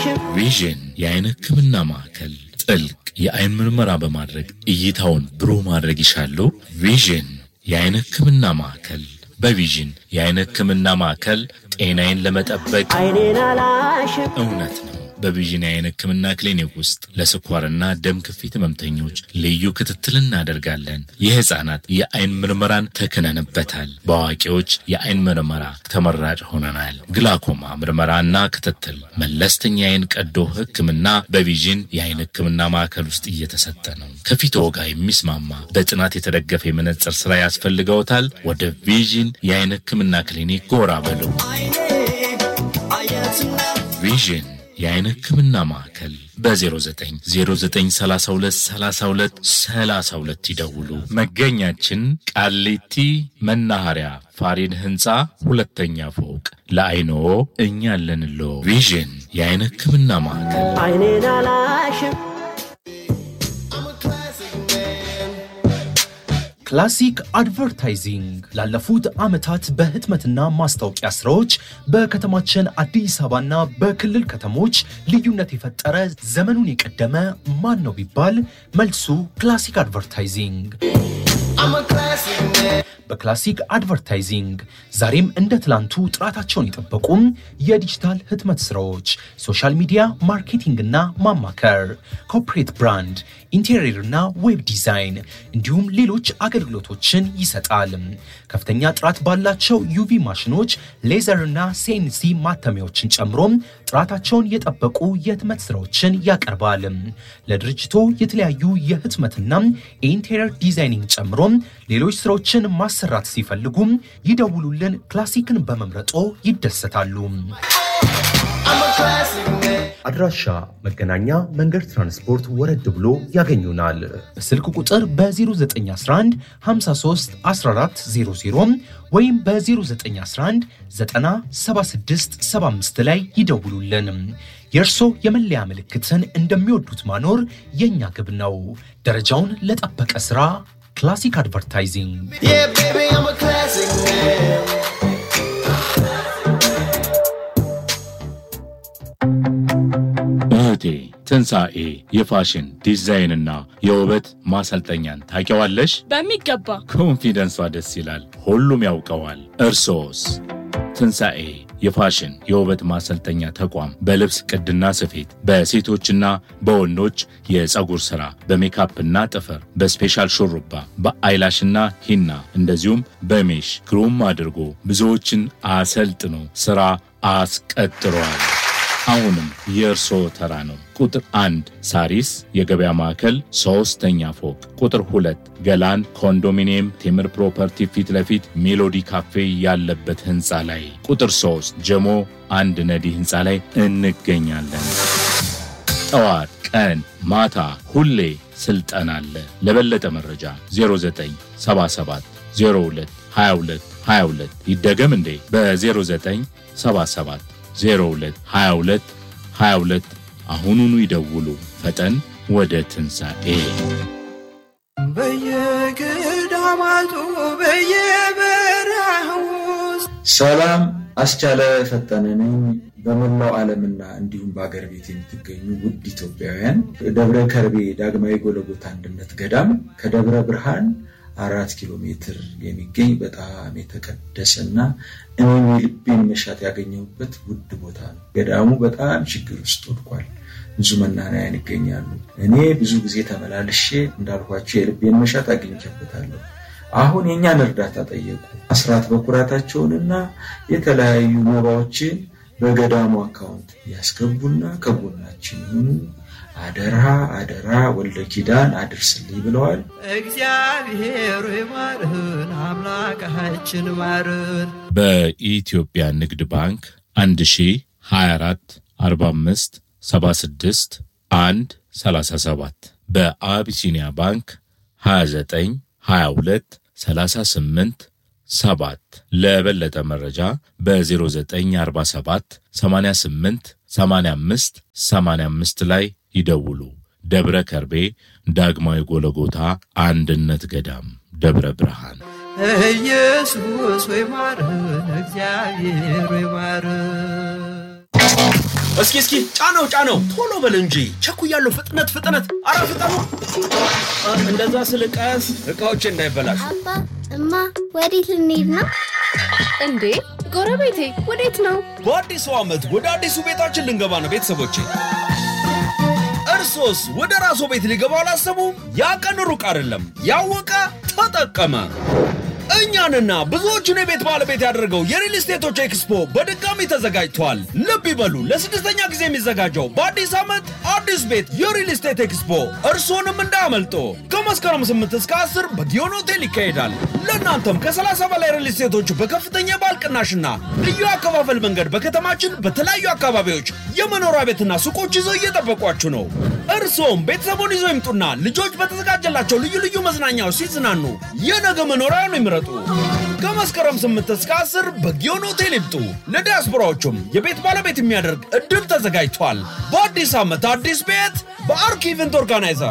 አላሽም ቪዥን የአይን ሕክምና ማዕከል ጥልቅ የአይን ምርመራ በማድረግ እይታውን ብሩህ ማድረግ ይሻሉ? ቪዥን የአይን ሕክምና ማዕከል በቪዥን የአይን ሕክምና ማዕከል ጤናዬን ለመጠበቅ አይኔን አላሽም እውነት ነው። በቪዥን የአይን ሕክምና ክሊኒክ ውስጥ ለስኳርና ደም ግፊት ህመምተኞች ልዩ ክትትል እናደርጋለን። የህፃናት የአይን ምርመራን ተክነንበታል። በአዋቂዎች የአይን ምርመራ ተመራጭ ሆነናል። ግላኮማ ምርመራና ክትትል፣ መለስተኛ የአይን ቀዶ ሕክምና በቪዥን የአይን ሕክምና ማዕከል ውስጥ እየተሰጠ ነው። ከፊትዎ ጋር የሚስማማ በጥናት የተደገፈ የመነጽር ስራ ያስፈልገውታል? ወደ ቪዥን የአይን ሕክምና ክሊኒክ ጎራ በሉ። ቪዥን የአይን ሕክምና ማዕከል በ0909323232 ይደውሉ። መገኛችን ቃሊቲ መናኸሪያ ፋሪን ህንፃ ሁለተኛ ፎቅ። ለአይኖ እኛ አለንሎ። ቪዥን የአይን ሕክምና ማዕከል አይኔን አላሽም ክላሲክ አድቨርታይዚንግ ላለፉት ዓመታት በህትመትና ማስታወቂያ ስራዎች በከተማችን አዲስ አበባና በክልል ከተሞች ልዩነት የፈጠረ ዘመኑን የቀደመ ማን ነው ቢባል መልሱ ክላሲክ አድቨርታይዚንግ። በክላሲክ አድቨርታይዚንግ ዛሬም እንደ ትላንቱ ጥራታቸውን የጠበቁም የዲጂታል ህትመት ስራዎች፣ ሶሻል ሚዲያ ማርኬቲንግና ማማከር፣ ኮርፖሬት ብራንድ፣ ኢንቴሪየርና ዌብ ዲዛይን እንዲሁም ሌሎች አገልግሎቶችን ይሰጣል። ከፍተኛ ጥራት ባላቸው ዩቪ ማሽኖች፣ ሌዘርና ሴንሲ ማተሚያዎችን ጨምሮም ጥራታቸውን የጠበቁ የህትመት ስራዎችን ያቀርባል። ለድርጅቶ የተለያዩ የህትመትና የኢንቴሪየር ዲዛይኒንግ ጨምሮም ሌሎች ስራዎችን ማሰራት ሲፈልጉም ይደውሉልን። ክላሲክን በመምረጦ ይደሰታሉ። አድራሻ መገናኛ መንገድ ትራንስፖርት ወረድ ብሎ ያገኙናል። በስልክ ቁጥር በ0911 53 1400 ወይም በ0911 976 75 ላይ ይደውሉልን። የእርሶ የመለያ ምልክትን እንደሚወዱት ማኖር የእኛ ግብ ነው። ደረጃውን ለጠበቀ ሥራ ክላሲክ አድቨርታይዚንግ እህቴ ትንሣኤ የፋሽን ዲዛይንና የውበት ማሰልጠኛን ታውቂዋለሽ? በሚገባ ኮንፊደንሷ ደስ ይላል። ሁሉም ያውቀዋል። እርሶስ? ትንሣኤ የፋሽን የውበት ማሰልጠኛ ተቋም በልብስ ቅድና ስፌት፣ በሴቶችና በወንዶች የፀጉር ሥራ፣ በሜካፕና ጥፍር፣ በስፔሻል ሹሩባ፣ በአይላሽና ሂና እንደዚሁም በሜሽ ግሩም አድርጎ ብዙዎችን አሰልጥኖ ሥራ አስቀጥሯል። አሁንም የእርስዎ ተራ ነው። ቁጥር አንድ ሳሪስ የገበያ ማዕከል ሶስተኛ ፎቅ፣ ቁጥር ሁለት ገላን ኮንዶሚኒየም ቴምር ፕሮፐርቲ ፊት ለፊት ሜሎዲ ካፌ ያለበት ህንፃ ላይ፣ ቁጥር ሶስት ጀሞ አንድ ነዲ ህንፃ ላይ እንገኛለን። ጠዋት፣ ቀን፣ ማታ ሁሌ ስልጠና አለ። ለበለጠ መረጃ 0977 02 22 22 ይደገም እንዴ በ0977 02 22 22 አሁኑኑ ይደውሉ። ፈጠን ወደ ትንሣኤ በየገዳማቱ በየበረሃው ውስጥ ሰላም አስቻለ ፈጠነ ነኝ። በመላው ዓለምና እንዲሁም በአገር ቤት የምትገኙ ውድ ኢትዮጵያውያን ደብረ ከርቤ ዳግማዊ ጎለጎታ አንድነት ገዳም ከደብረ ብርሃን አራት ኪሎ ሜትር የሚገኝ በጣም የተቀደሰና እኔም የልቤን መሻት ያገኘሁበት ውድ ቦታ ነው። ገዳሙ በጣም ችግር ውስጥ ወድቋል። ብዙ መናንያን ይገኛሉ። እኔ ብዙ ጊዜ ተመላልሼ እንዳልኳቸው የልቤን መሻት አግኝቼበታለሁ። አሁን የእኛን እርዳታ ጠየቁ። አስራት በኩራታቸውንና የተለያዩ መባዎችን በገዳሙ አካውንት ያስገቡና ከጎናችን ይሁኑ። አደራ አደራ ወልደ ኪዳን አድርስልኝ ብለዋል። እግዚአብሔር ይማርህን አምላካችን ማርን። በኢትዮጵያ ንግድ ባንክ 1024 45 76 1 37 በአቢሲኒያ ባንክ 29 22 38 ሰባት ለበለጠ መረጃ በ0947 88 85 85 ላይ ይደውሉ። ደብረ ከርቤ ዳግማዊ ጎለጎታ አንድነት ገዳም ደብረ ብርሃን ኢየሱስ ወይ ማርህን እግዚአብሔር ወይ ማርህን እስኪ እስኪ ጫነው ጫነው፣ ቶሎ በል እንጂ ቸኩያለሁ። ፍጥነት ፍጥነት፣ አረ ፍጠኑ! አ፣ እንደዛ ስል ቀስ እቃዎች እንዳይበላሹ። አባ እማ ወዴት ልንሄድ ነው? እንዴ ጎረቤቴ ወዴት ነው? በአዲሱ ዓመት ወደ አዲሱ ቤታችን ልንገባ ነው ቤተሰቦቼ። እርሶስ ወደ ራስዎ ቤት ሊገባ አላሰቡም? ያ ቀን ሩቅ አይደለም። ያወቀ ተጠቀመ። እኛንና ብዙዎቹን የቤት ባለቤት ያደረገው የሪል ስቴቶች ኤክስፖ በድጋሚ ተዘጋጅቷል። ልብ ይበሉ፣ ለስድስተኛ ጊዜ የሚዘጋጀው በአዲስ ዓመት አዲስ ቤት የሪል ስቴት ኤክስፖ እርስዎንም እንዳያመልጦ። ከመስከረም 8 እስከ 10 በጊዮን ሆቴል ይካሄዳል። ለእናንተም ከ30 በላይ ሪል ስቴቶች በከፍተኛ የባል ቅናሽና ልዩ አከፋፈል መንገድ በከተማችን በተለያዩ አካባቢዎች የመኖሪያ ቤትና ሱቆች ይዘው እየጠበቋችሁ ነው። እርስዎም ቤተሰቡን ይዘው ይምጡና ልጆች በተዘጋጀላቸው ልዩ ልዩ መዝናኛዎች ሲዝናኑ የነገ መኖሪያውን ይምረጡ። ከመስከረም 8 እስከ 10 በጊዮን ሆቴል ይምጡ። ለዲያስፖራዎቹም የቤት ባለቤት የሚያደርግ እድል ተዘጋጅቷል። በአዲስ ዓመት አዲስ ቤት በአርክ ኢቨንት ኦርጋናይዘር